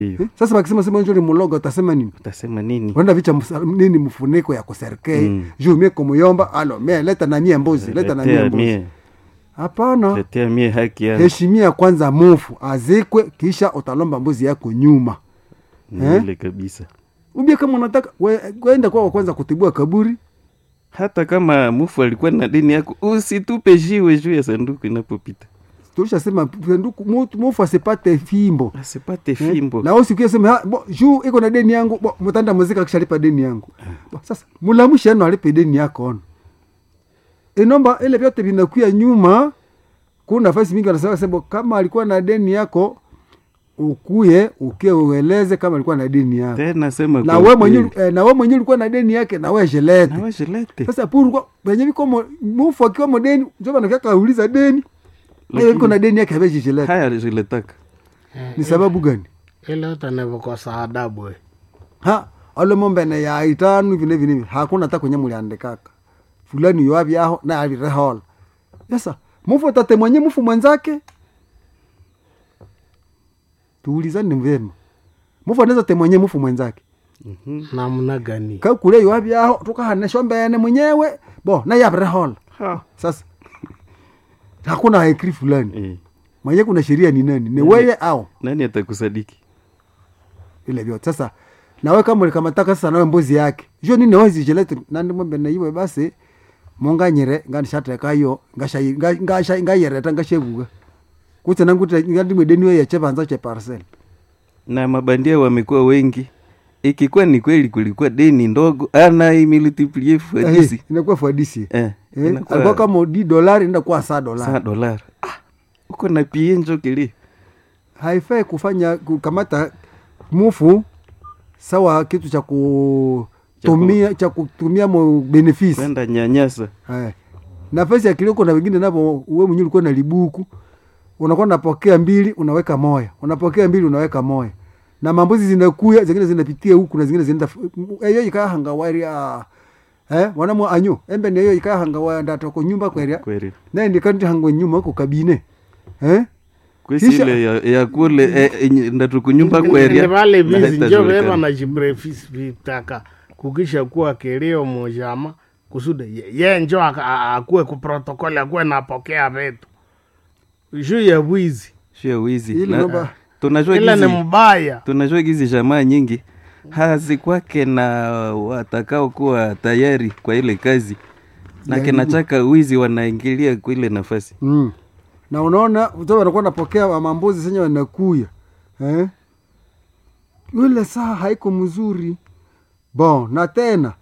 Hiyo. sasa wakisema sema njo ni muloga utasema nini utasema nini wenda vicha msa- nini mfuniko ya kuserkei Mm. juu mie kumuyomba alo mie leta na mie mbuzi leta na mie letea mbuzi mie hapana letea mie haki yangu heshimia kwanza mufu azikwe kisha utalomba mbuzi yako nyuma Ni eh? ile kabisa ubie kama unataka we- kwenda kwao kwanza kutibua kaburi hata kama mufu alikuwa na deni yako usitupe jiwe juu ya sanduku inapopita tulishasema sanduku mutu- mufu asipate fimbo asipate Eh, fimbo na usikie sema "Ha, bo, juu iko na deni yangu bo, mutanda muzika kishalipa deni yangu bo, sasa mulamusha ano alipe deni yako ono inomba ile vyote vinakuya nyuma kuna nafasi mingi wanasema sema kama alikuwa na deni yako ukuye ukie ueleze kama alikuwa na deni yako tena sema na kwa we mwenyewe ukweli. eh, na we mwenyewe ulikuwa na deni yake na we jelete na wewe lete sasa puru venye viko mo- mufu akiwa mo deni njo banakiaka auliza deni Lakini- Lakini, iko na deni yake aveji jelete haya ziletaka ni sababu gani ile yote nivikosa adabu we. ha alo mombene ya itanu hivi na hivi na hivi hakuna hata kwenye muliandikaka fulani yoavi aho na avirehola sasa mufu tate mwenye mufu mwenzake tuulizani vyema mufu anaweza te mwenye mufu mwenzake Mhm. namna gani kakule yoavi aho tukahanesho mbene mwenyewe bo naye avirehola Ha. sasa hakuna haikri fulani Eh, mwenye kuna sheria ni nani ni weye au nani atakusadiki vile vyote sasa nawe kama ulikamataka sasa nawe mbuzi yake jo nini wezichelete nandi mwembe naiwe basi monganyire nganishatekayo ngashayi- nga- ngasha- ngayereta ngashevuga kutse nanguti ngandimwedeniwe yechevanza che parcel na mabandia wamekuwa wengi ikikuwa ni kweli kulikuwa deni ndogo ana imiltiplie fadisi inakuwa fadisi eh, Eh, inakuwa alikuwa kama di dolari ndakuwa saa saa dolari dolari ah, uko na pie njo kili haifai kufanya kukamata mufu sawa kitu cha kutumia cha kutumia mo benefisi kwenda nyanyasa Haya. nafasi ya kilio na wengine napo uwe mwenyewe ulikuwa na libuku unakuwa unapokea mbili unaweka moya unapokea mbili unaweka moya na mambuzi zinakuya zingine zinapitia huku na zingine zinaenda eyo ikaa hangawari eh wanamwa anyo embe ni eyo ikaa hangawari ndatoko nyumba kweria kweli naye ndikandi hango nyuma huko kabine eh kwesi Kisha- ile ya, ya kule eh, eh, ndatukunyumba Ni kweria vale na vizi njo haitajulikana. veva na jibrefisi vitaka kukisha kuwa kilio mojama kusudi ye- ye njo aka- a- akuwe kuprotokoli akuwe napokea vitu juu ya bwizi Sio wizi Ile Na- namba- tunajua ila ni gizi mbaya tunajua gizi jamaa nyingi hazikwake na watakao kuwa tayari kwa ile kazi na Ya kinachaka wizi wanaingilia kwa ile nafasi mm. na unaona uto wanakuwa napokea wa mambuzi senye wanakuya eh? yule saa haiko mzuri bon na tena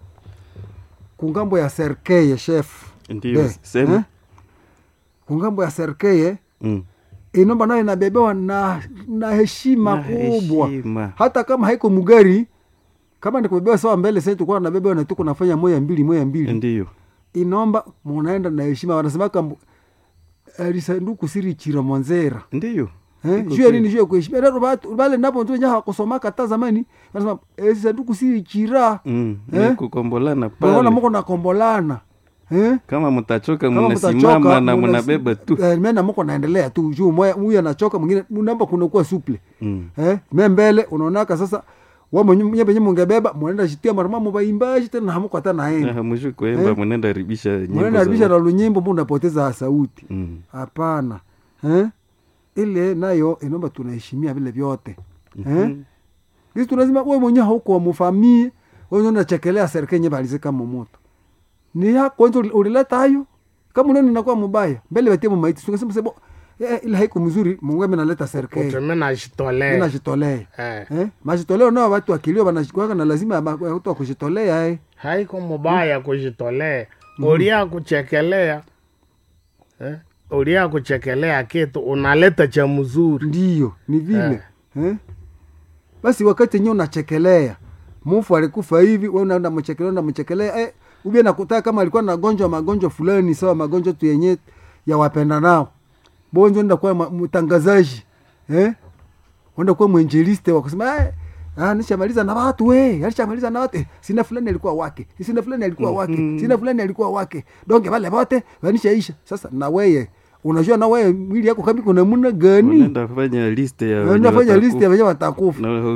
kungambo ya serkeye chef ndio Eh, sema eh? kungambo ya serkeye mm. inomba nayo inabebewa na, na heshima Na kubwa heshima. hata kama haiko mugari kama nikubebewa sawa mbele sasa tulikuwa nabebewa na tuko nafanya moya mbili moya mbili ndio inomba munaenda na heshima wanasemaka mbu- eh, lisanduku siri chira mwanzera ndio Eh, Iko juu ya kweli. nini juu ya kuheshimia Ndio batu- bale napo tu nyaha kusomaka hata zamani wanasema eh, sanduku siri chira mm. Eh? ni kukombolana Bwana pale mko nakombolana eh kama mtachoka kama mnasimama mtachoka na muna- mnabeba tu eh, mena mko naendelea tu juu moya huyu anachoka mwingine namba kunakuwa suple mm. eh me mbele unaonaka sasa wa mwenye mwenye penye mungebeba mwenenda shitia marama mubaimbaji tena hamuko hata naenda hamwishu kuemba Eh? mwenenda haribisha nyimbo mwenenda za haribisha na watu. lunyimbo mbu unapoteza sauti mm. hapana eh ile nayo inaomba tunaheshimia vile vyote eh Mhm. sisi tunasema wewe mwenyewe hauko mufamie wewe unachekelea serikali nye balize kama moto ni yako wewe ulileta hayo kama unaona inakuwa mbaya mbele batie maiti tungesema sebo eh, ile haiko mzuri mungu amenaleta serikali uteme najitolea ninajitolea Eh. eh majitoleo nao watu akilio wanashikwa na lazima ba- watu wa kujitolea eh haiko mubaya kujitolea ulia kuchekelea eh? ulia kuchekelea kitu unaleta cha mzuri ndio ni vile eh. basi wakati yenyewe unachekelea mufu alikufa hivi wewe unaenda mchekelea na mchekelea eh, ubie nakutaka kama alikuwa na gonjwa magonjwa fulani sawa magonjwa tu yenye ya wapenda nao bonjo enda kuwa ma- mtangazaji eh enda kuwa mwenjeliste wa kusema eh Ah, nishamaliza na watu we alishamaliza na watu eh, sina fulani alikuwa wake sina fulani alikuwa wake sina fulani alikuwa wake donge wale wote wanishaisha sasa na weye unajua na weye mwili yako kama kuna muna gani unaenda fanya liste ya wenye unafanya watakufa. list ya wenye watakufa na